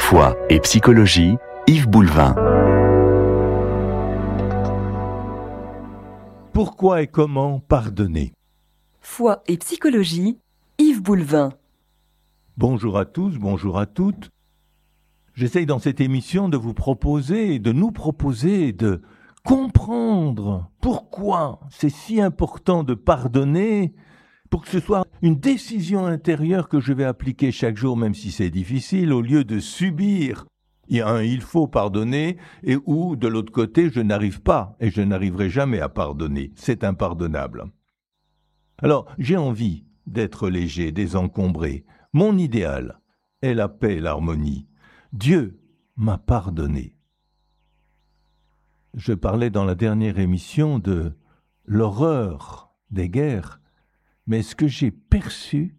Foi et psychologie, Yves Boulevin. Pourquoi et comment pardonner Foi et psychologie, Yves Boulevin. Bonjour à tous, bonjour à toutes. J'essaye dans cette émission de vous proposer, de nous proposer de comprendre pourquoi c'est si important de pardonner pour que ce soit une décision intérieure que je vais appliquer chaque jour, même si c'est difficile, au lieu de subir il y a un il faut pardonner et où de l'autre côté je n'arrive pas et je n'arriverai jamais à pardonner. C'est impardonnable. Alors j'ai envie d'être léger, désencombré. Mon idéal est la paix et l'harmonie. Dieu m'a pardonné. Je parlais dans la dernière émission de l'horreur des guerres, mais ce que j'ai perçu,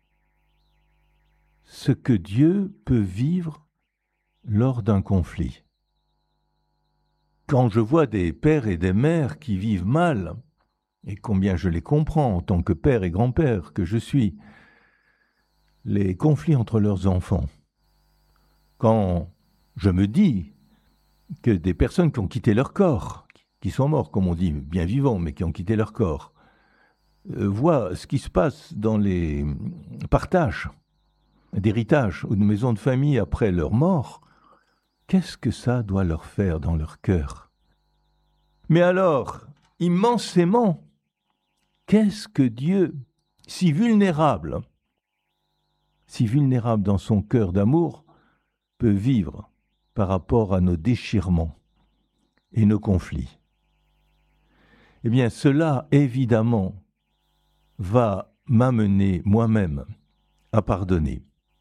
ce que Dieu peut vivre lors d'un conflit. Quand je vois des pères et des mères qui vivent mal, et combien je les comprends en tant que père et grand-père que je suis, les conflits entre leurs enfants, quand je me dis que des personnes qui ont quitté leur corps, qui sont morts, comme on dit, bien vivants, mais qui ont quitté leur corps, euh, voient ce qui se passe dans les partages d'héritage ou de maisons de famille après leur mort, qu'est-ce que ça doit leur faire dans leur cœur Mais alors, immensément, qu'est-ce que Dieu, si vulnérable, si vulnérable dans son cœur d'amour, peut vivre par rapport à nos déchirements et nos conflits Eh bien, cela, évidemment, va m'amener moi-même à pardonner.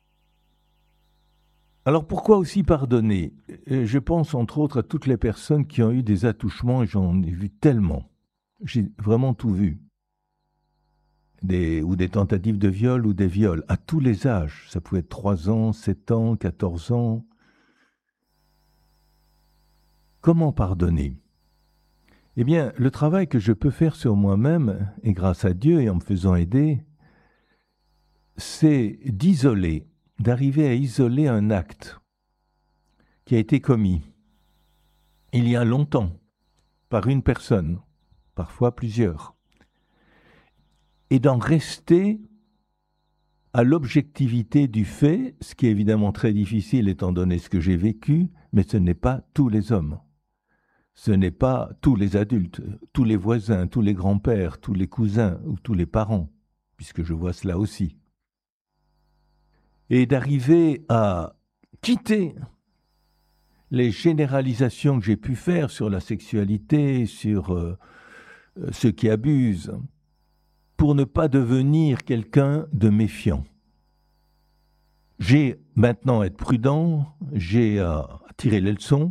Alors pourquoi aussi pardonner Je pense entre autres à toutes les personnes qui ont eu des attouchements et j'en ai vu tellement. J'ai vraiment tout vu. Des, ou des tentatives de viol ou des viols à tous les âges. Ça pouvait être 3 ans, 7 ans, 14 ans. Comment pardonner Eh bien, le travail que je peux faire sur moi-même, et grâce à Dieu et en me faisant aider, c'est d'isoler d'arriver à isoler un acte qui a été commis il y a longtemps par une personne, parfois plusieurs, et d'en rester à l'objectivité du fait, ce qui est évidemment très difficile étant donné ce que j'ai vécu, mais ce n'est pas tous les hommes. Ce n'est pas tous les adultes, tous les voisins, tous les grands-pères, tous les cousins ou tous les parents, puisque je vois cela aussi et d'arriver à quitter les généralisations que j'ai pu faire sur la sexualité, sur euh, euh, ceux qui abusent, pour ne pas devenir quelqu'un de méfiant. J'ai maintenant à être prudent, j'ai à tirer les leçons,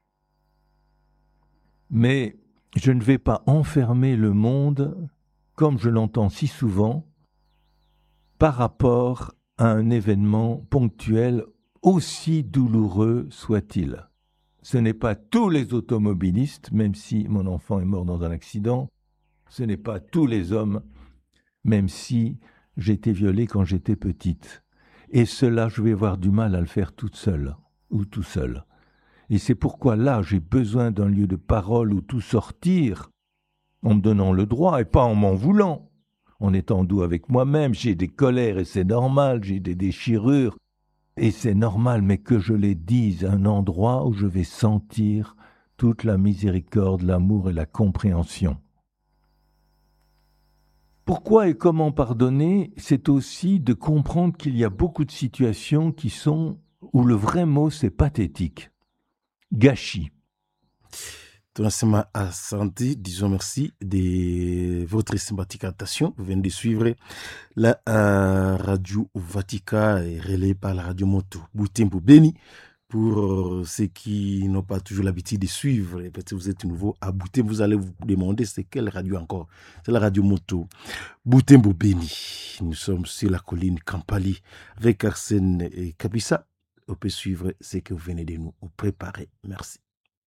mais je ne vais pas enfermer le monde, comme je l'entends si souvent, par rapport un événement ponctuel aussi douloureux soit-il. Ce n'est pas tous les automobilistes, même si mon enfant est mort dans un accident, ce n'est pas tous les hommes, même si j'ai été violée quand j'étais petite. Et cela, je vais avoir du mal à le faire toute seule, ou tout seul. Et c'est pourquoi là, j'ai besoin d'un lieu de parole où tout sortir, en me donnant le droit et pas en m'en voulant en étant doux avec moi-même, j'ai des colères et c'est normal, j'ai des déchirures et c'est normal, mais que je les dise un endroit où je vais sentir toute la miséricorde, l'amour et la compréhension. Pourquoi et comment pardonner, c'est aussi de comprendre qu'il y a beaucoup de situations qui sont où le vrai mot c'est pathétique, gâchis. Thomas Asante, disons merci de votre sympathique attention. Vous venez de suivre la euh, radio Vatica relayée par la radio Moto Boutembo Beni. Pour euh, ceux qui n'ont pas toujours l'habitude de suivre, peut-être vous êtes nouveau à Boutembo, vous allez vous demander c'est quelle radio encore C'est la radio Moto Boutembo Beni. Nous sommes sur la colline Kampali avec Arsène et Kabissa. On peut suivre ce que vous venez de nous préparer. Merci.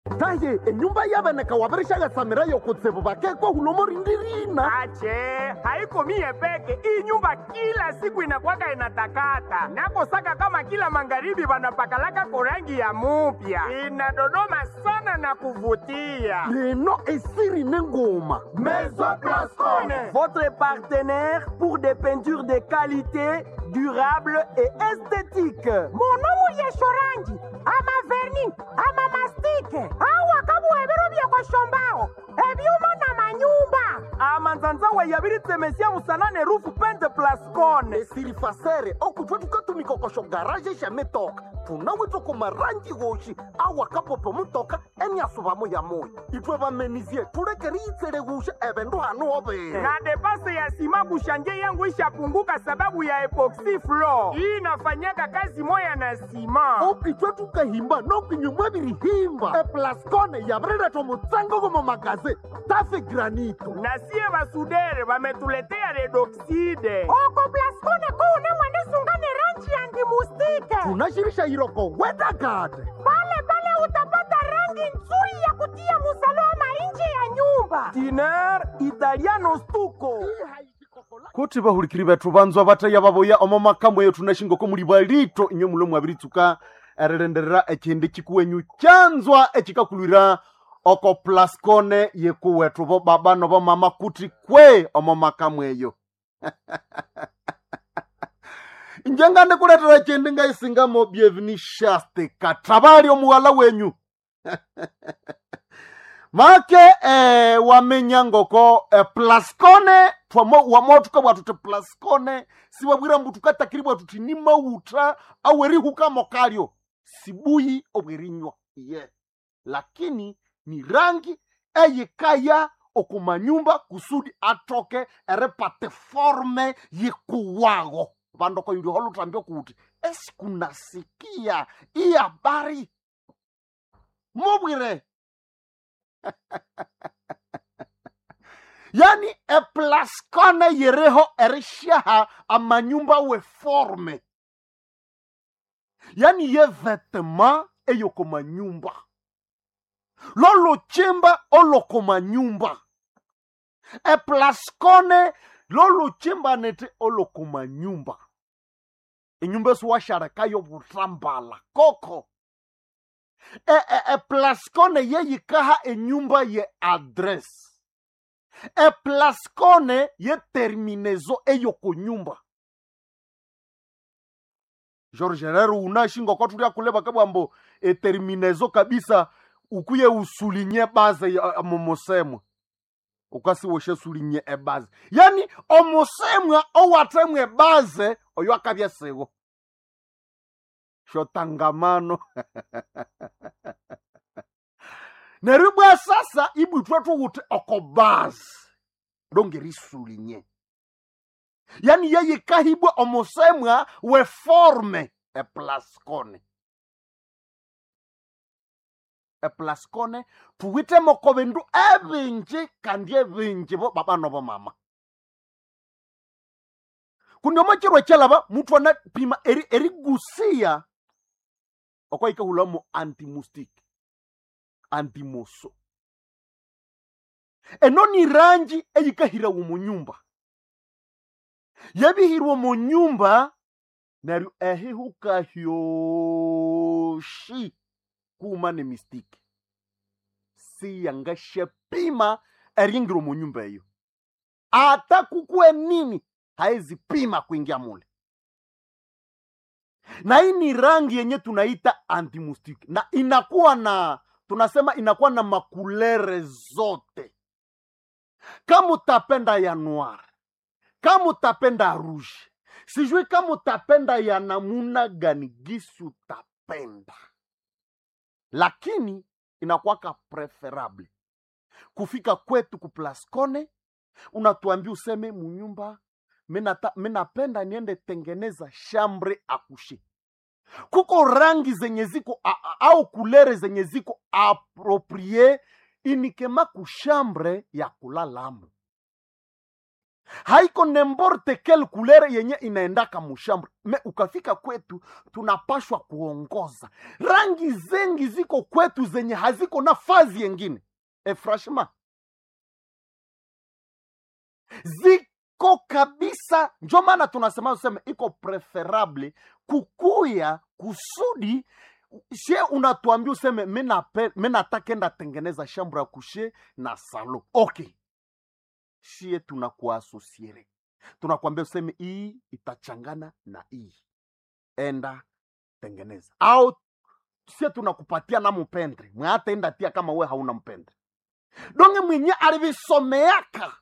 taye enyumba yabeneka wabereshagatsamira yokutsibu bakekwa hulomo rindirina ache haiko mie peke hii nyumba kila siku inakwaka inatakata nakosaka kama kila magharibi wanapakalaka korangi ya mupya inadodoma sana na kuvutia leno esiri nengoma Maison Blascone. Votre partenaire pour des peintures de qualité, durable et esthétique. monomu lyeshorangi ama verni ama mastike awa kabuhebero byekoshombaho ebyuma na manyumba amanzanzawe yabiritemesia musanane rufu pente plascone esiri fasere okutwa tukatumikokosho garaje shametoka tunawitwa kumarangi goshi awakapopo mutoka eniasuvamo ya moyo itwe bamenizie tulekeri itsele gusha ebendu hanu obere na depase ya sima kushanje yangu ishapunguka sababu ya epoxy floor hii inafanyaka kazi moya na sima okitwe tukahimba nokinyumwa birihimba eplascone yabireretwa mutsango gomo magaze tafe granito na sie basudere bametuletea redoxide oko plaskone kuune mwenisungane rangi ya ndimustike tunashirisha iroko wedagade pale pale utapata rangi nzuri ya kutia musalama nje ya nyumba tiner italiano stuko kuti bahulikiri bethu banzwa bataya baboya omo makambo yetu nashingoko muli balito inyo mulo mwabiritsuka erilenderera ekindi kikuwenyu kyanzwa ekikakulwira oko plascone yekuwethu bo baba nobo mama kuti kwe omo makambo eyo njengande kuletera ekindi ngaisingamo bienveni shaste katabali omuwala wenyu make eh, wamenya ngoko eh, plascone twamo wamotuka bwatu ti plascone siwabwira mbu tukatakiri bwatu ti ni mauta awerihukamo kalyo sibuyi obwerinywa ye lakini ni rangi eyikaya okumanyumba kusudi atoke eripate forme yikuwago vandoko yuli holutambio kuti esikunasikia iyi habari mubwire yani eplaskone yereho erishaha amanyumba weforme yani ye vetema eyoko manyumba lolochimba oloko manyumba eplaskone lolochimba nete oloko manyumba enyumba esiwasharekayo butambala koko e, e, e plascone yeyikaha enyumba ye adresse e plascone ye terminezo eyoko nyumba george herero unashinga kwatulia kuleba kabwambo eterminezo kabisa ukuye usulinye baze ya momosemwa ukasiwoshe sulinye ebaze yani omosemwa owatemwa ebaze oyo akabya siwo shotangamano neryo bwa sasa ibwithwe thuwuthi okobazi longeriisulinye yani yeyikahibwa omusemwa weforme eplascone eplascone thuwithemoko bindu ebinji kandi ebinji bo baba nobo mama kundi omokiro ekyalaba muthu anapima eri- erigusiya okwaikahulamo antimustic antimoso eno ni rangi eyikahirawo mu nyumba yebihirwe mu nyumba neryo ehihuka hyoshi kuma ne mistiki siyangasyapima eringiro mu nyumba eyo ata kukue nini haezipima kuingia mule na hii ni rangi yenye tunaita antimustiki na inakuwa na tunasema inakuwa na makulere zote kama utapenda ya noir kama utapenda rouge sijui kama utapenda ya namuna gani gisi utapenda lakini inakuwaka preferable kufika kwetu kuplascone unatuambia useme munyumba minata- minapenda niende tengeneza shambre akushe kuko rangi zenye ziko a- a- au kulere zenye ziko aproprie inikema kushambre ya kulalamo haiko nemborte kel kulere yenye inaendaka mushambre me ukafika kwetu tunapashwa kuongoza rangi zengi ziko kwetu zenye haziko na fazi yengine e franchement ziko kabisa njo maana tunasema useme iko preferable kukuya kusudi she unatuambia useme mi natakenda tengeneza shambre ya kushe na salo okay shie tunakuasosiere tunakwambia useme hii itachangana na hii enda tengeneza au sie tunakupatia na mpendre mwataenda tia kama we hauna mpendre donge mwenye alivisomeaka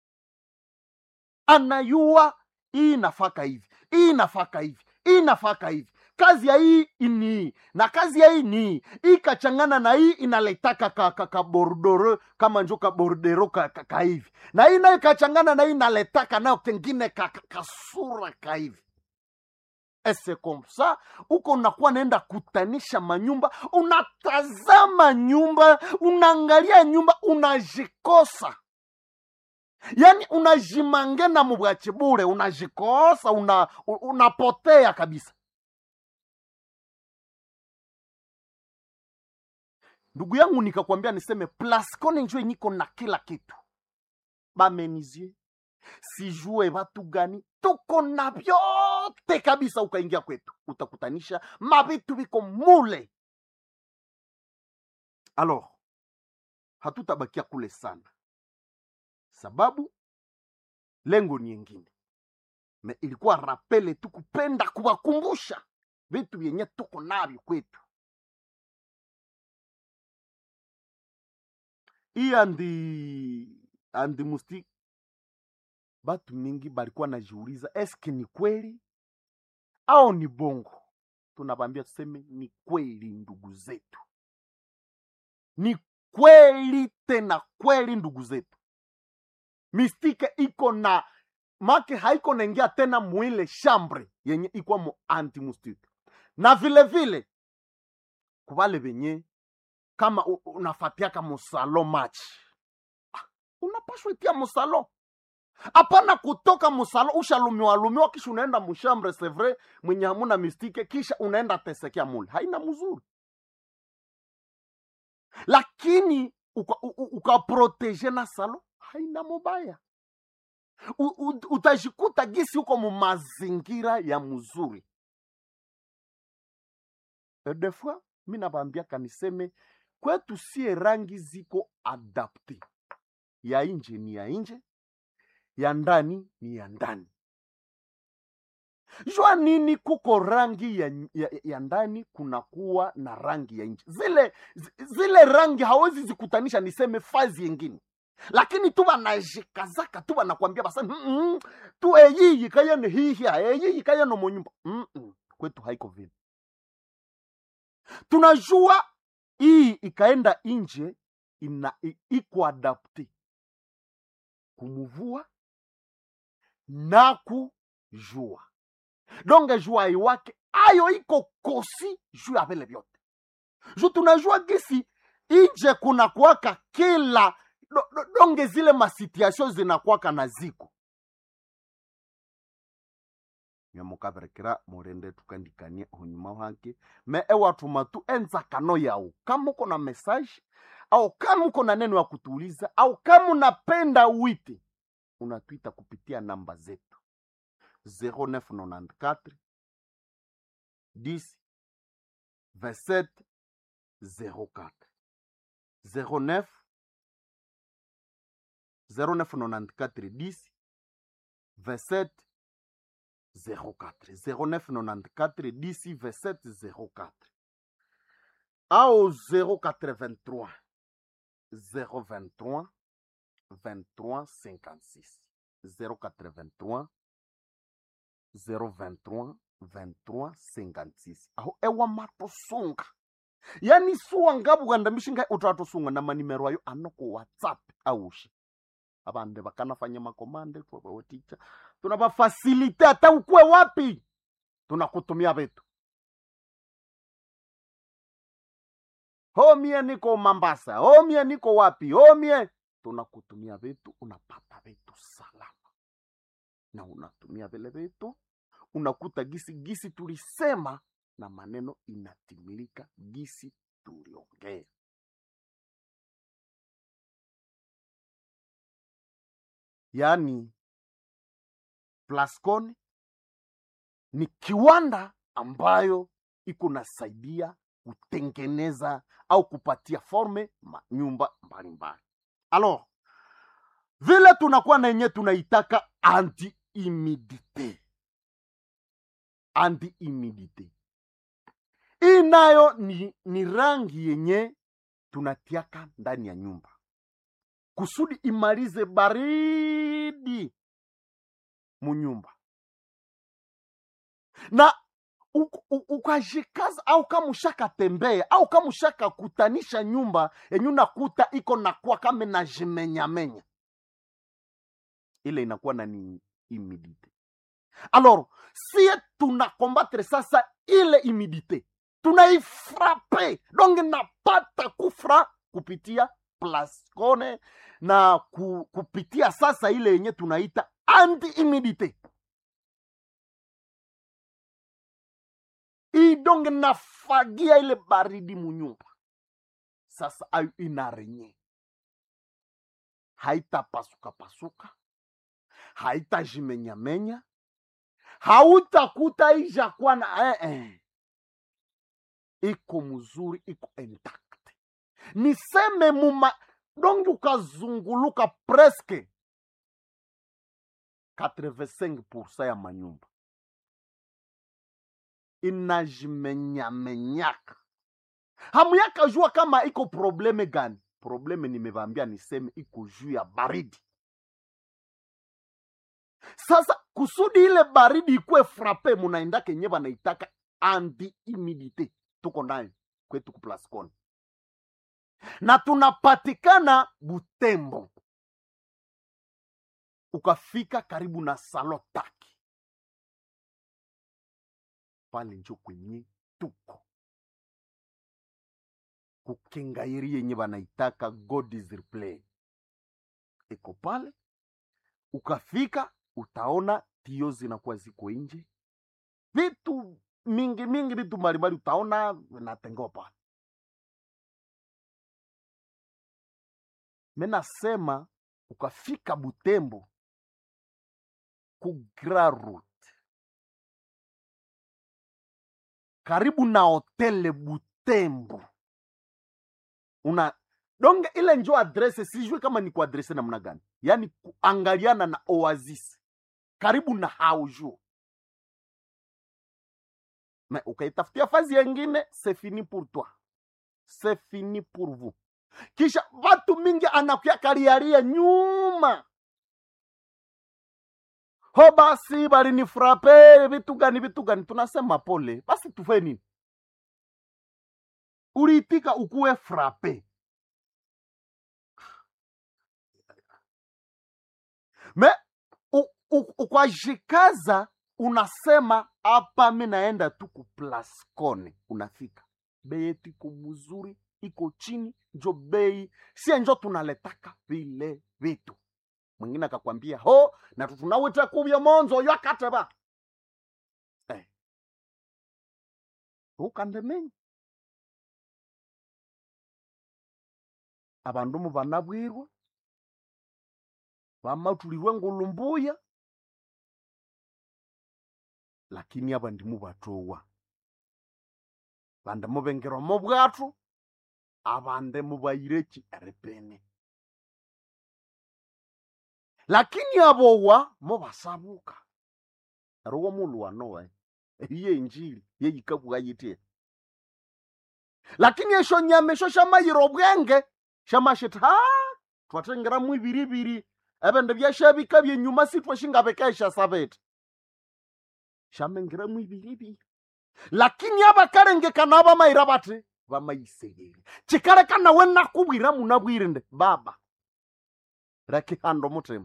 anayua hii nafaka hivi hii nafaka hivi hii nafaka hivi kazi ya hii ni hii na kazi ya hii ni hii hii kachangana na hii inaletaka ka, ka, ka bordoro kama njo ka bordero ka, ka, ka hivi na hii nayo kachangana na hii inaletaka nayo kengine ka, ka, kasura ka hivi ese komsa uko unakuwa naenda kutanisha manyumba unatazama nyumba unaangalia nyumba unajikosa yaani unajimange na mubwachi bure unajikosa una, unapotea kabisa ndugu yangu nikakwambia niseme plascone njo niko na kila kitu bamenizie sijue watu gani tuko na vyote kabisa ukaingia kwetu utakutanisha mavitu viko mule alors hatutabakia kule sana sababu lengo ni yengine me ilikuwa rapele tu kupenda kuwakumbusha vitu vyenye tuko navyo kwetu hii andi andi musti batu mingi balikuwa najiuliza eske ni kweli au ni bongo tunabambia tuseme ni kweli ndugu zetu ni kweli tena kweli ndugu zetu mistike iko na make haiko naingia tena mwile shambre yenye ikwa mu antimustike na vile vile kuvale venye kama unafatiaka musalo match ah, unapashwa itia musalo hapana kutoka musalo ushalumiwa lumiwa kisha unaenda mushambre sevre mwenye hamuna mistike kisha unaenda tesekea mule haina mzuri lakini ukaproteje uka na salo haina mubaya U, u, utajikuta gisi huko mumazingira ya mzuri de fois mi nabambiaka niseme kwetu sie rangi ziko adapte ya nje ni ya nje ya ndani ni ya ndani jua nini kuko rangi ya, ya, ya ndani kunakuwa na rangi ya nje zile zile rangi hawezi zikutanisha niseme fazi yengine lakini tu banajikazaka tu banakwambia basa mm -mm, tu eyiyi kayene hihia eyiyi kayene monyumba mm -mm. kwetu haiko vile tunajua hii ikaenda nje ina iko adapte kumuvua na kujua donge jua iwake ayo iko kosi juu ya vile vyote ju tunajua gisi nje kuna kuwaka kila do, do, donge zile masituation zinakwaka na ziko nyamukaverekera murende tukandikania hunyuma wake me ewatuma tu enzakano yao kama uko na message au kama uko na neno ya kutuuliza au kama unapenda wite unatwita kupitia namba zetu 0994 10 27 04 09 0994 10 27 04 0994 10 27 04 au 083 023 23 56 083 023 23 56 aho ewa matosunga yani suwa ngabuganda mishinga utatosunga na manimero ayo anoko whatsapp aushi abande bakanafanya makomande twabawoticha tunabafasilite hata ukwe wapi tunakutumia vitu homie niko mambasa homie niko wapi homie tunakutumia vitu unapata vitu salama na unatumia vile vitu unakuta gisi gisi tulisema na maneno inatimilika gisi tuliongea yaani plascon ni kiwanda ambayo iko nasaidia kutengeneza au kupatia forme manyumba mbalimbali alors vile tunakuwa na yenye tunaitaka anti humidite anti humidite hii nayo ni, ni rangi yenye tunatiaka ndani ya nyumba kusudi imalize baridi munyumba na u- u- ukajikaza au kama ushakatembea au kama ushakakutanisha nyumba yenye unakuta iko nakuwa kama najimenyamenya ile inakuwa na ni humidite alors sie tunakombattre sasa ile humidite tunaifrape donc napata kufra kupitia plascone na ku, kupitia sasa ile yenye tunaita anti humidite hii donc nafagia ile baridi munyumba sasa ayo inarenye haitapasuka pasuka haitajimenyamenya hautakuta ijakuwa na eh, eh. iko mzuri iko intact niseme muma dongi ukazunguluka preske 85 ya manyumba inajimenyamenyaka hamuyaka jua kama iko probleme gani probleme nimevambia niseme iko juu ya baridi sasa kusudi ile baridi ikuwe frape munaenda kenye banaitaka anti humidite tuko nayo kwetu kuplascon na tunapatikana butembo ukafika karibu na salotaki pale njo kwenye tuko kukengairi yenye banaitaka god is replay iko pale ukafika utaona tio zinakuwa ziko nje vitu mingi mingi vitu mbalimbali utaona vinatengewa pale menasema ukafika butembo ku Grand Route karibu na hotele butembo una donge ile njo adrese sijui kama ni kuadrese namna gani yaani kuangaliana na oasis karibu na haujo me ukaitafutia fazi yengine c'est fini pour toi c'est fini pour vous kisha watu mingi anakuya kariaria nyuma ho basi balinifrape vitu gani vitu gani tunasema pole basi tufe nini uliitika ukuwe frape me u- u- ukwajikaza unasema hapa mi naenda tu kuplascone unafika bei yetu iko mzuri iko chini njo bei sie njo tunaletaka vile vitu mwingine akakwambia ho na tunawita kuvya monzo yo akateba eh. ukandemenya abandu mu banabwirwa bamatulirwe ngulumbuya lakini aba ndimu batowa bande mubengerwa mu bwatu abande mubayireki erepene lakini abowa mubasabuka rowo mulwanowe iye injili yeyikabwa yitie lakini esho nyama esho shamayira obwenge shamashita ha twatengeramu ibiribiri ebindu byashabika byenyuma sitwashingabekesha sabete shamengeramu ibiribiri lakini abakarengekana abamayira bati bamayisegeri kikareka nawe nakubwira munabwire nde baba rakihanda omutima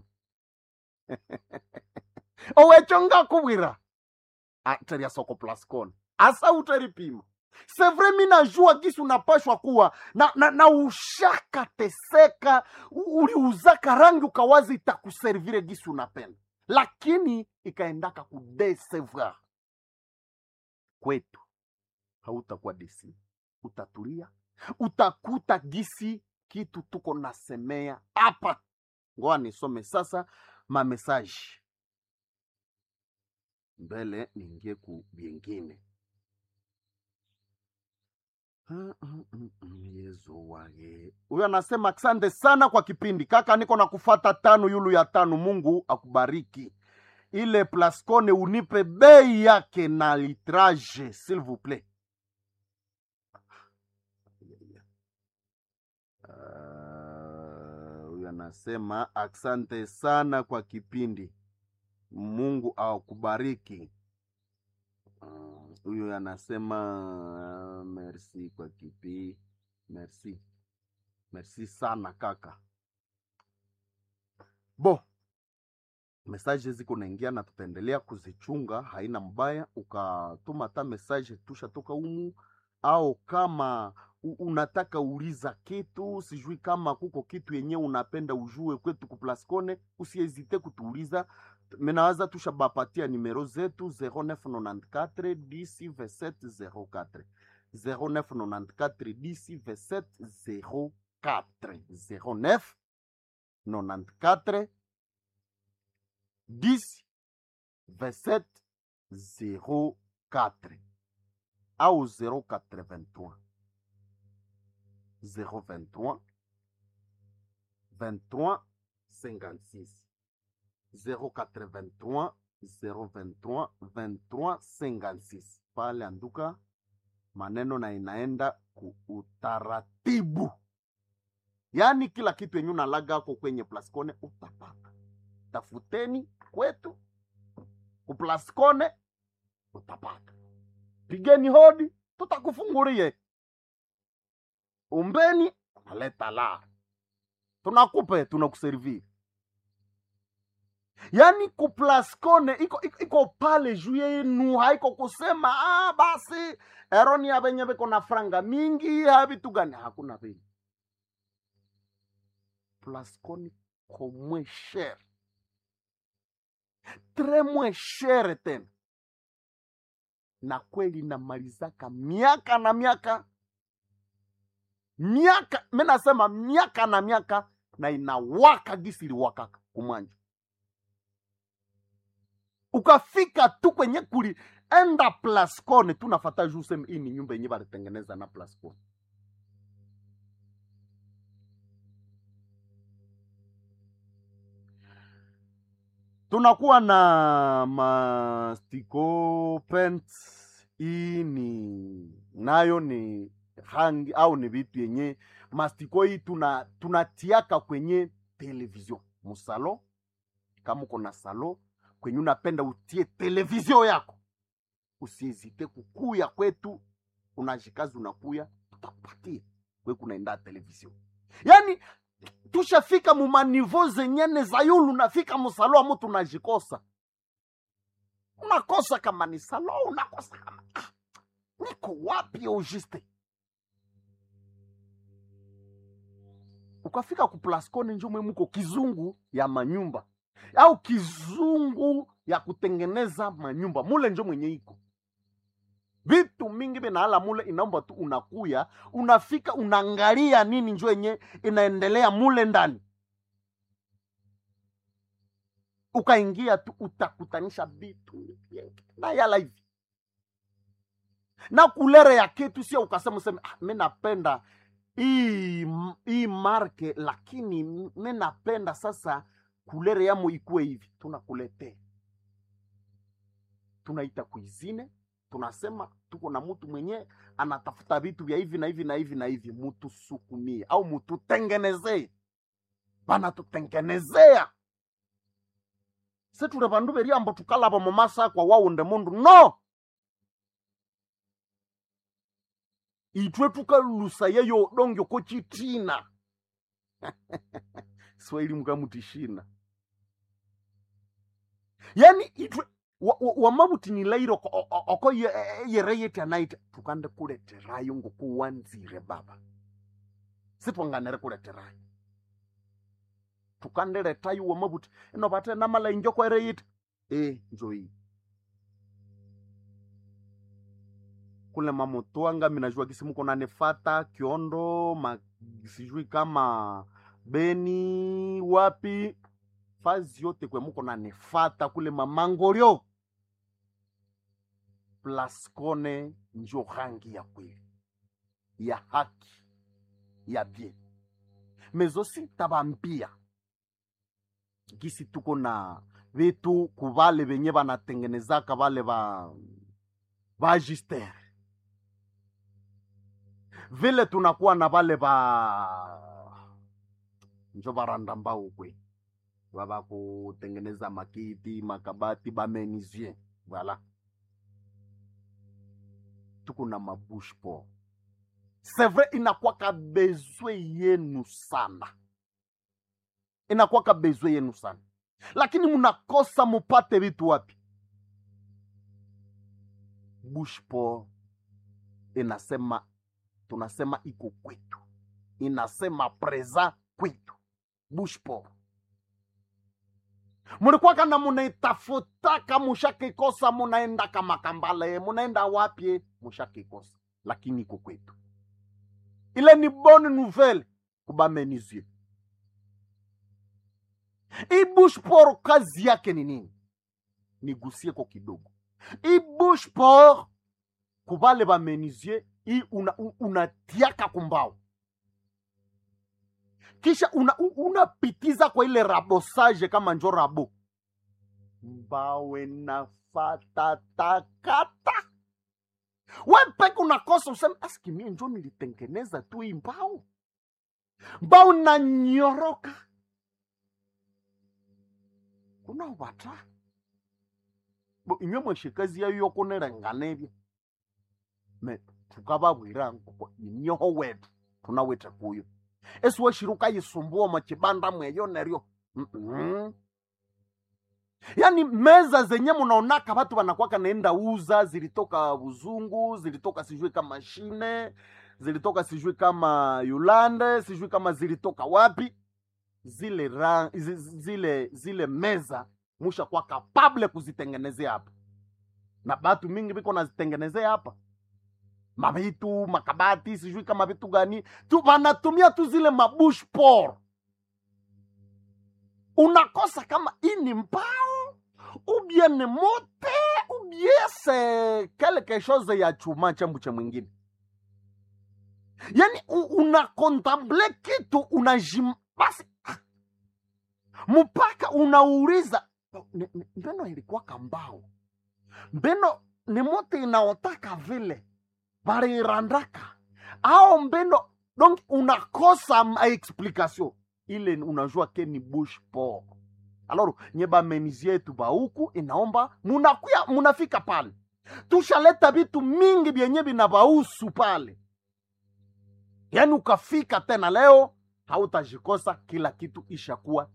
owekyo ngakubwira teria soko plascon asa utaripima sevre mi najua gisi unapashwa kuwa na, na, na ushakateseka u- uliuzaka rangi ukawazi itakuservire gisi unapenda lakini ikaendaka kudesevoir kwetu hautakuwa desi utatulia utakuta gisi kitu tuko nasemea hapa ngoa nisome sasa mamesaji mbele niingie ku byengine Mm, mm, mm, mm, yezu wage huyo anasema asante sana kwa kipindi kaka niko na kufata tano yulu ya tano mungu akubariki ile plascone unipe bei yake na litrage s'il vous plaît Ah, huyu anasema asante sana kwa kipindi mungu akubariki Mm, huyu anasema merci kwa kipi merci merci sana kaka bo mesaje ziko naingia na tutaendelea kuzichunga haina mbaya ukatuma hata mesaje tushatoka umu au kama u- unataka uliza kitu sijui kama kuko kitu yenyewe unapenda ujue kwetu kuplascone usiezite kutuuliza menawaza tushabapatia nimero zetu 0994 10 2704 0994 10 2704 09 94 10 27 04 au 083 023 23 56 083 023 23 56 pale anduka maneno na inaenda ku utaratibu yaani kila kitu yenye unalaga ako kwenye plascone utapata tafuteni kwetu kuplascone utapata pigeni hodi tutakufungulie umbeni unaleta la tunakupe tunakuserviri yaani kuplascone iko, iko, iko pale juu yenu haiko kusema ah, basi eroni ya venye viko na franga mingi ha vitu gani hakuna vile plascone ko moins cher tres moins cher tena na kweli namalizaka miaka na miaka miaka mi nasema miaka na miaka na inawaka gisi iliwakaka kumwanja ukafika tu kwenye kuli enda plascone tu nafata juu useme hii ni nyumba yenye balitengeneza na plascone tunakuwa na mastiko paint hii ni nayo ni rangi au ni vitu yenye mastiko hii tuna tunatiaka kwenye television musalo kama uko na salo kwenye unapenda utie televizio yako usiezite kukuya kwetu unashikazi unakuya tutakupatia kwe kunaenda televizio yaani tushafika mumanivo zenyene za yulu unafika musalo amu tunajikosa unakosa kama ni salo unakosa kama ah, niko wapi ojiste ukafika kuplascone njomwe muko kizungu ya manyumba au kizungu ya kutengeneza manyumba mule njo mwenye iko vitu mingi vinaala mule inaomba tu unakuya unafika unaangalia nini njo yenye inaendelea mule ndani ukaingia tu utakutanisha vitu vingi. na yala hivi na kulere ya kitu sio ukasema useme ah, mi napenda hii hii marke lakini mi napenda sasa kulere yamo ikuwe hivi tunakuletea tunaita kuizine tunasema tuko na mtu mwenye anatafuta vitu vya hivi na hivi na hivi na hivi mutusukumie au mututengenezee banatutengenezea seture vandu veriambo tukalava mumasakwa waunde mundu no itwe tukalusa yeyo dongyo ko chitina swahili mukamutishina yani itwe wamavutinilaire oko, oko, oko ye- yere yeti anaita tukande kuleterayo ngokuwanzire baba sitwanganere kuleterayo tukandireta yuwo mabuti ino vate namala injoko ere yiti e njoii kule mamotwanga minajua kisi muko nanifata kiondo ma, sijui kama beni wapi fazi yote kwe muko nanifata kule mamangoryo plaskone njo rangi ya kweli ya haki ya bien mezosi tabambia gisi tuko na vitu kuvale venye vanatengenezaka vale va vagistere vile tunakuwa na vale va njo varanda mbao kwe vava kutengeneza makiti makabati bamenisien vala tuko na mabush po c'est vrai inakwaka bezwe yenu sana inakwaka bezwe yenu sana lakini mnakosa mupate vitu wapi bushpo inasema tunasema iko kwetu inasema preza kwetu bushpo mulikuwaka na munaitafutaka mushakikosa munaendaka makambale munaenda wapye mushakikosa lakini iko kwetu ile ni bonne nouvelle kubamenizie hii bushpor kazi yake ni nini nigusie kwa kidogo hii bushpor kubale bamenizie hii unatiaka una kumbao kisha unapitiza una kwa ile rabosage kama njo rabo mbawe nafatatakata we peke unakosa useme aski mie njo nilitengeneza tu hii mbao mbao nanyoroka kuna ubata bo inywe mweshikazi yayo yokunerengana me tukababwira nkoko inyoho wetu tunawete kuyo esiweshiruka yisumbua machibanda mweyo neryo mm -mm. yaani meza zenye munaonaka watu wanakwaka naenda uza zilitoka buzungu zilitoka sijui kama shine zilitoka sijui kama yulande sijui kama zilitoka wapi zile ra, zile zile meza musha kwa kapable kuzitengenezea hapa na batu mingi biko nazitengenezea hapa mavitu makabati sijui kama vitu gani tu wanatumia tu zile mabush por unakosa kama ini mbao ubie ni mote ubie se quelque chose ya chuma chambu cha mwingine yani unakontemple kitu unajim basi mpaka unauliza mbeno ilikuwa kambao mbeno ni mote inaotaka vile varirandaka ao mbeno donc unakosa ma explication ile unajua ke ni bush por alors nye bamenizi yetu bauku inaomba munakuya munafika pale tushaleta vitu mingi vyenye vinavausu pale yaani ukafika tena leo hautajikosa kila kitu ishakuwa